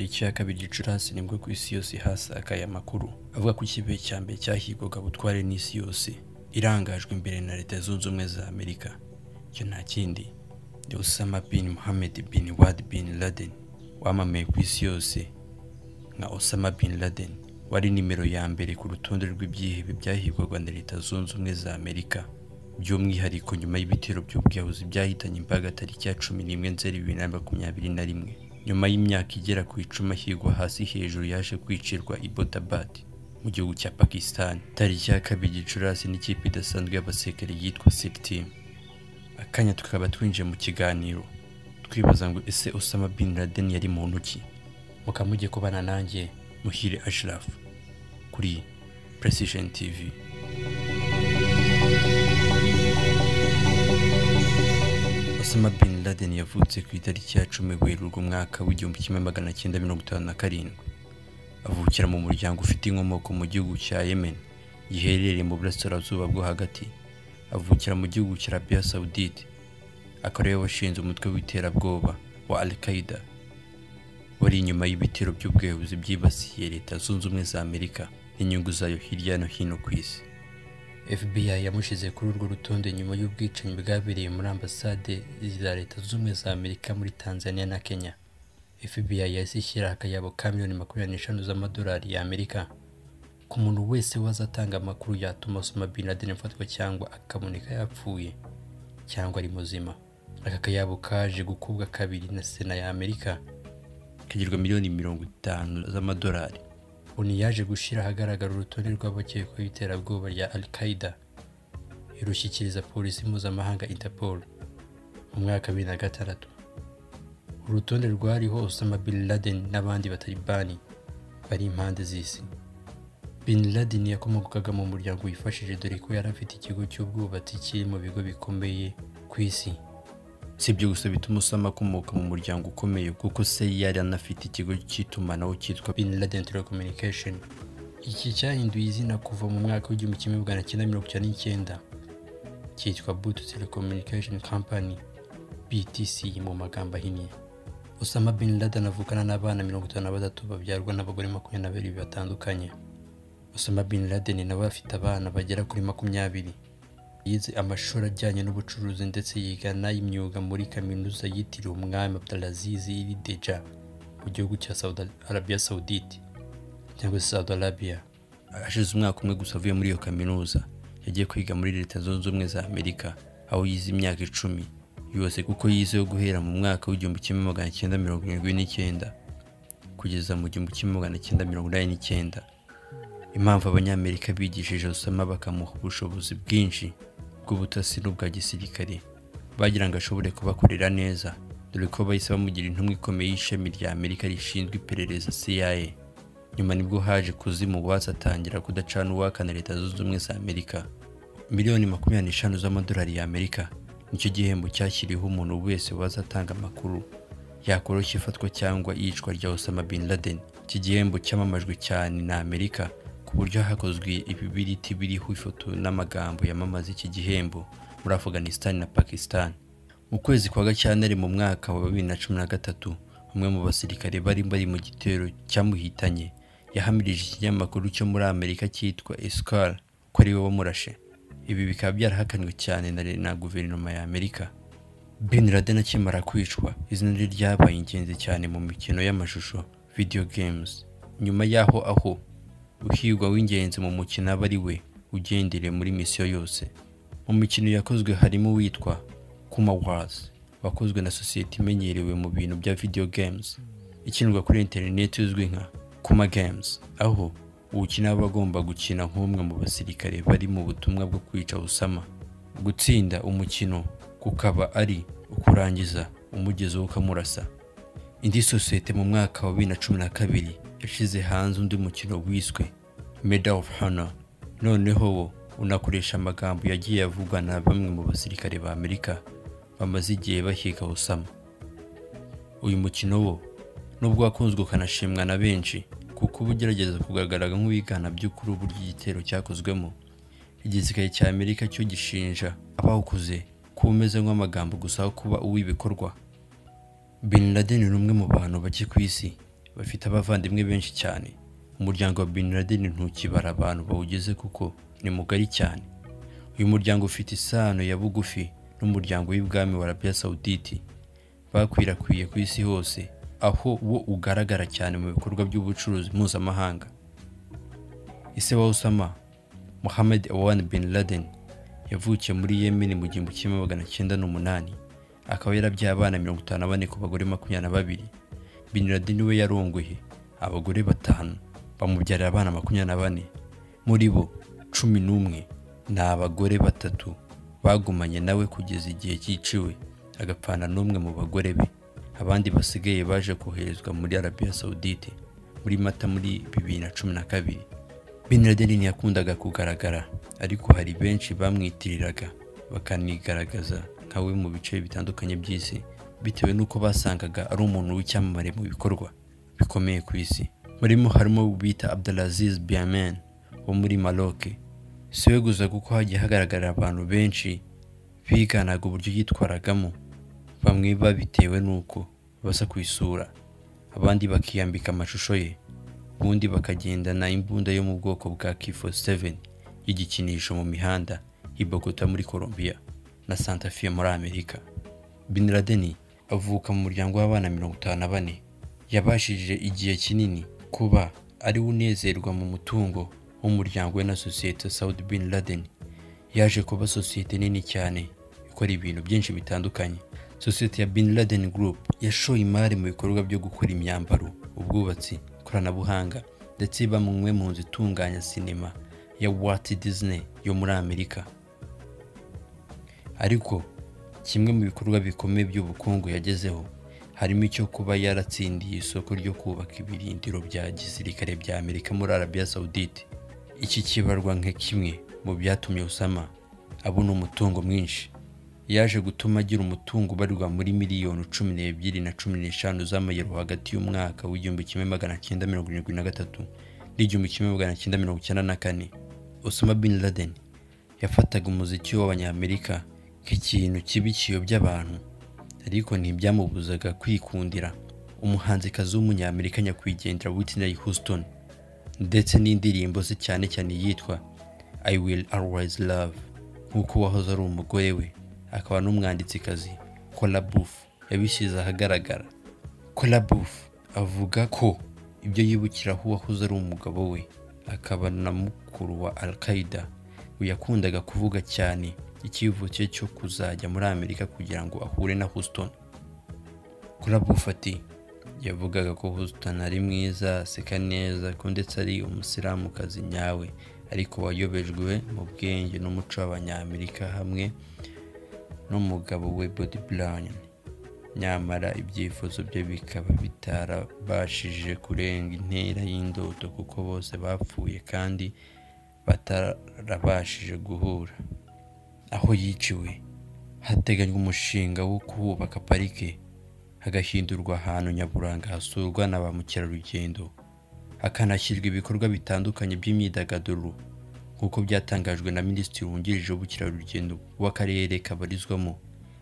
cya kabiri gicurasi nibwo ku isi yose hasakaye amakuru avuga ko ikipe cya mbere cyahigwaga butware n'isi yose irangajwe imbere na leta zunze ubumwe za amerika icyo nta kindi ni usama bin muhammed bin wad bin laden wamamaye ku isi yose nka osama bin laden wari nimero ya mbere ku rutonde rw'ibyihebe byahigwaga na leta zunze ubumwe za amerika by'umwihariko nyuma y'ibitero by'ubwiyahuzi byahitanye imbaga tariki ya cumi n'imwe nzeri bibiri na makumyabiri na rimwe nyuma y'imyaka igera ku icumi ashyirwa hasi hejuru yaje kwicirwa ibotabad mu gihugu cya pakistan tariki ya kabiri gicurasi n'ikipe idasanzwe y'abasekeri yitwa siritimu akanya tukaba twinjiye mu kiganiro twibaza ngo ese osama bin laden yari muntu ki mukamujye kubana nanjye muhire ashraf kuri precision tv Osama bin Laden yavutse ku itariki ya cumi Werurwe umwaka w'igihumbi kimwe magana cyenda mirongo itanu na karindwi avukira mu muryango ufite inkomoko mu gihugu cya Yemen giherereye mu burasirazuba bwo hagati avukira mu gihugu cya Arabia Saudite akaba ariwe washinze umutwe w'iterabwoba wa Al Qaeda wari inyuma y'ibitero by'ubwiyahuzi byibasiye leta zunze ubumwe za Amerika n'inyungu zayo hirya no hino ku isi FBI yamushyize kuri urwo rutonde nyuma y'ubwicanyi bwabereye muri ambasade za leta zunze ubumwe za Amerika muri Tanzania na Kenya FBI yahise ishyira akayabo ka miliyoni makumyabiri n'eshanu z'amadolari y'Amerika ku muntu wese wazatanga amakuru yatuma Osama Bin Laden afatwa cyangwa akaboneka yapfuye cyangwa ari muzima aka kayabo kaje gukubwa kabiri na sena ya Amerika kagirwa miliyoni mirongo itanu z'amadolari onu yaje gushyira ahagaragara urutonde rw'abakekwaho iterabwoba rya al qaeda irushyikiriza polisi mpuzamahanga interpol mu mwaka wa bibiri na gatandatu urutonde rwariho osama bin laden n'abandi batalibani bari impande z'isi bin laden yakomokaga mu muryango wifashije dore ko yari afite ikigo cy'ubwubatsi kiri mu bigo bikomeye ku isi si ibyo gusa bituma usama akomoka mu muryango ukomeye kuko se yari anafite ikigo cy'itumanaho cyitwa bin laden telecommunication iki cyahinduye izina kuva mu mwaka w'igihumbi kimwe magana cyenda mirongo icyenda n'icyenda cyitwa but telecommunication company btc mu magambo ahinnye usama bin laden avukana n'abana mirongo itanu na batatu babyarwa n'abagore makumyabiri na babiri batandukanye usama bin laden nawe afite abana bagera kuri makumyabiri yize amashuri ajyanye n'ubucuruzi ndetse yiga n'ay'imyuga muri kaminuza yitiriwe umwami Abdulaziz iri Deja mu gihugu cya Saudi Arabia Saudite cyangwa se Saudi Arabia ashize umwaka umwe gusa avuye muri iyo kaminuza yagiye kwiga muri leta zunze ubumwe za Amerika aho yize imyaka icumi yose kuko yize yo guhera mu mwaka w'igihumbi kimwe magana cyenda mirongo irindwi n'icyenda kugeza mu gihumbi kimwe magana cyenda mirongo inani n'icyenda impamvu abanyamerika bigishije Osama bakamuha ubushobozi bwinshi bw'ubutasi n'ubwa gisirikare bagira ngo ashobore kubakorera neza dore ko bahise bamugira intumwa ikomeye y'ishami rya Amerika rishinzwe iperereza CIA nyuma nibwo haje kuzima uwatsi atangira kudacana uwakana leta zunze ubumwe za Amerika miliyoni makumyabiri n'eshanu z'amadolari y'Amerika nicyo gihembo cyashyiriweho umuntu wese wazatanga amakuru yakoroshya ifatwa cyangwa iyicwa rya Osama Bin Laden iki gihembo cyamamajwe cyane na Amerika ku buryo hakozwe ibibiriti biriho ifoto n'amagambo yamamaza iki gihembo muri Afghanistan na Pakistan mu kwezi kwa Gacyantare mu mwaka wa bibiri na cumi na gatatu umwe mu basirikare bari bari mu gitero cyamuhitanye yahamirije ikinyamakuru cyo muri Amerika cyitwa Esquire ko ari we wamurashe ibi bikaba byarahakanywe cyane na guverinoma ya Amerika Bin Laden akimara kwicwa izina rye ryabaye ingenzi cyane mu mikino y'amashusho video games nyuma y'aho aho uhirwa w'ingenzi mu mukino aba ari we ugendereye muri misiyo yose mu mikino yakozwe harimo uwitwa kuma wazi wakozwe na sosiyete imenyerewe mu bintu bya video games ikinirwa kuri interineti uzwi nka kuma games aho uwukina aba agomba gukina nk'umwe mu basirikare bari mu butumwa bwo kwica usama gutsinda umukino kukaba ari ukurangiza umugezeho ukamurasa indi sosiyete mu mwaka wa bibiri na cumi na kabiri yashyize hanze undi mukino wiswe Medal of Honor noneho wo unakoresha amagambo yagiye avugwa na bamwe mu basirikare ba Amerika bamaze igihe bahiga Osama uyu mukino wo nubwo wakunzwe ukanashimwa na benshi kuko uba ugerageza kugaragara nk'uwigana by'ukuri uburyo igitero cyakozwemo igisirikare cya Amerika cyo gishinja abawukoze kuba umeze nk'amagambo gusa aho kuba uw'ibikorwa Bin Laden ni umwe mu bantu bake ku isi bafite abavandimwe benshi cyane umuryango wa bin laden ntukibara abantu bawugize kuko ni mugari cyane uyu muryango ufite isano ya bugufi n'umuryango w'ibwami wa arabiya sawuditi bakwirakwiye ku isi hose aho wo ugaragara cyane mu bikorwa by'ubucuruzi mpuzamahanga ise wa usama muhammed awan bin laden yavukiye muri yemeni mu gihumbi kimwe magana cyenda n'umunani akaba yarabyaye abana mirongo itanu na bane ku bagore makumyabiri na babiri bin laden we yarongoye abagore batanu bamubyarira abana makumyabiri na bane muri bo cumi n'umwe ni abagore batatu bagumanye nawe kugeza igihe cyiciwe agapfana n'umwe mu bagore be abandi basigaye baje koherezwa muri arabiya sawudite muri mata muri bibiri na cumi na kabiri bin laden ntiyakundaga kugaragara ariko hari benshi bamwitiriraga bakanigaragaza nkawe mu bice bitandukanye by'isi bitewe n'uko basangaga ari umuntu w'icyamamare mu bikorwa bikomeye ku isi murimo harimo bita abdelaziz biamen wo muri maroc siwe gusa kuko hagiye hagaragarira abantu benshi biganaga uburyo yitwaragamo bamwe babitewe n'uko basa ku isura abandi bakiyambika amashusho ye ubundi bakagendana imbunda yo mu bwoko bwa kifo 7 y'igikinisho mu mihanda i Bogota muri Colombia na Santa Fe muri Amerika Bin Laden avuka mu muryango w'abana mirongo itanu na bane yabashije igihe kinini kuba ari unezerwa mu mutungo w'umuryango we na sosiyete Saudi Bin Laden yaje kuba sosiyete nini cyane ikora ibintu byinshi bitandukanye sosiyete ya Bin Laden Group yashoye imari mu bikorwa byo gukora imyambaro ubwubatsi ikoranabuhanga ndetse iba mumwe mu nzu itunganya sinema ya Walt Disney yo muri Amerika ariko kimwe mu bikorwa bikomeye by'ubukungu yagezeho harimo icyo kuba yaratsindiye isoko ryo kubaka ibirindiro bya gisirikare bya Amerika muri Arabia Saudite iki kibarwa nka kimwe mu byatumye usama abona umutungo mwinshi yaje gutuma agira umutungo ubarirwa muri miliyoni cumi n'ebyiri na cumi n'eshanu z'amayero hagati y'umwaka w'igihumbi kimwe magana cyenda mirongo irindwi na gatatu n'igihumbi kimwe magana cyenda mirongo icyenda na kane Osama bin Laden yafataga umuziki w'abanyamerika nk'ikintu kibi kiyobya abantu ariko ntibyamubuzaga kwikundira umuhanzikazi w'umunyamerika nyakwigendera Whitney Houston ndetse n'indirimbo ze cyane cyane yitwa I will always love nk'uko wahoze ari umugore we akaba n'umwanditsikazi Kolabuf yabishyize ahagaragara Kolabuf avuga ko ibyo yibukiraho uwahoze ari umugabo we akaba na mukuru wa al qaeda yakundaga kuvuga cyane icyivuke cyo kuzajya muri amerika kugira ngo ahure na houston Kolabuf ati yavugaga ko Houston ari mwiza aseka neza ko ndetse ari umusilamukazi nyawe ariko wayobejwe mu bwenge n'umuco w'abanyamerika hamwe n'umugabo we Bobby Brown nyamara ibyifuzo bye bikaba bitarabashije kurenga intera y'indoto kuko bose bapfuye kandi batarabashije guhura aho yiciwe hateganywa umushinga wo kuhubaka parike hagahindurwa ahantu nyaburanga hasurwa na ba mukerarugendo hakanashyirwa ibikorwa bitandukanye by'imyidagaduro nk'uko byatangajwe na minisitiri wungirije w'ubukerarugendo w'akarere kabarizwamo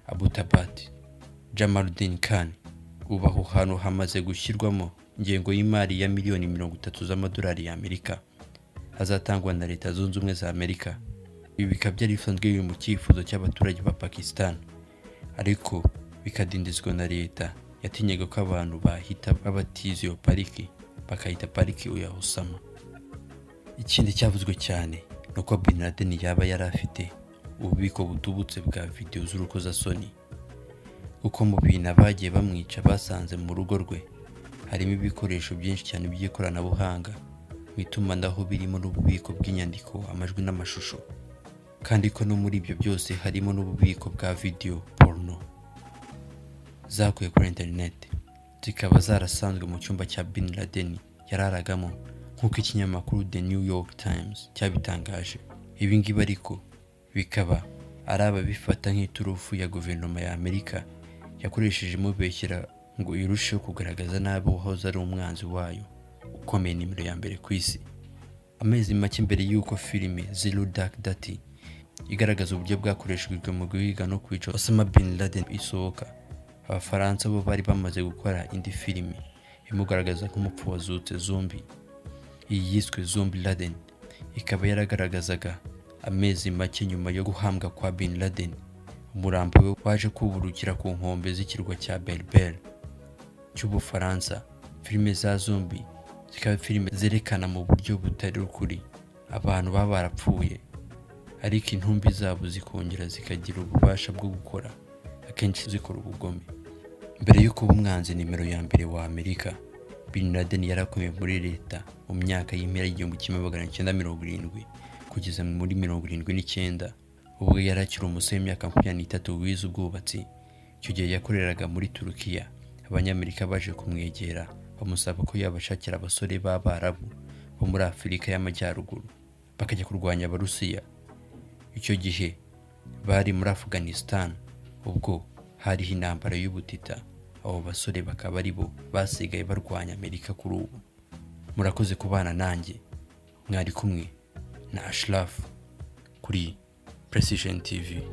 abutabati jamarudin khan ubu aho hantu hamaze gushyirwamo ingengo y'imari ya miliyoni mirongo itatu z'amadolari y'amerika azatangwa na leta zunze ubumwe za amerika ibi bikaba byari bisanzwe biri mu cyifuzo cy'abaturage ba pakistan ariko bikadindizwa na leta yatinyaga ko abantu bahita babatiza iyo pariki bakayita pariki uya usama ikindi cyavuzwe cyane ni uko bin Laden yaba yari afite ububiko butubutse bwa videwo z'urukozasoni kuko mu bintu abagiye bamwica basanze mu rugo rwe harimo ibikoresho byinshi cyane by'ikoranabuhanga mu itumanaho birimo n'ububiko bw'inyandiko amajwi n'amashusho kandi ko no muri ibyo byose harimo n'ububiko bwa videwo porno zakuye kuri interineti zikaba zarasanzwe mu cyumba cya bin Laden yararagamo nk'uko ikinyamakuru The New York Times cyabitangaje ibi ngibi ariko bikaba ari ababifata nk'iturufu ya guverinoma ya Amerika yakoresheje imubeshyira ngo irusheho kugaragaza nabi uwahoze ari umwanzi wayo ukomeye nimero ya mbere ku isi amezi make mbere y'uko filime Zero Dark Thirty igaragaza uburyo bwakoreshejwe mu guhiga no kwica Osama Bin Laden isohoka abafaransa bo bari bamaze gukora indi filime imugaragaza nk'umupfu wazutse zombi iyi yiswe zombi laden ikaba yaragaragazaga amezi make nyuma yo guhambwa kwa bin laden umurambo we waje kuburukira ku nkombe z'ikirwa cya berbere cy'ubufaransa filime za zombi zikaba filime zerekana mu buryo butari ukuri abantu baba barapfuye ariko intumbi zabo zikongera zikagira ububasha bwo gukora akenshi zikora ubugome mbere yo kuba umwanzi nimero ya mbere wa amerika bin laden yarakomeye muri leta mu myaka y'impera y'igihumbi kimwe magana cyenda mirongo irindwi kugeza muri mirongo irindwi n'icyenda ubwo yari akiri umusore w'imyaka makumyabiri n'itatu wize ubwubatsi icyo gihe yakoreraga muri turukiya abanyamerika baje kumwegera bamusaba ko yabashakira abasore b'abarabu bo muri afurika y'amajyaruguru bakajya kurwanya abarusiya icyo gihe bari muri afghanistan ubwo hariho intambara y'ubutita abo basore bakaba ari bo basigaye barwanya amerika kuri ubu murakoze kubana nanjye mwari kumwe na ashirafu kuri precision tv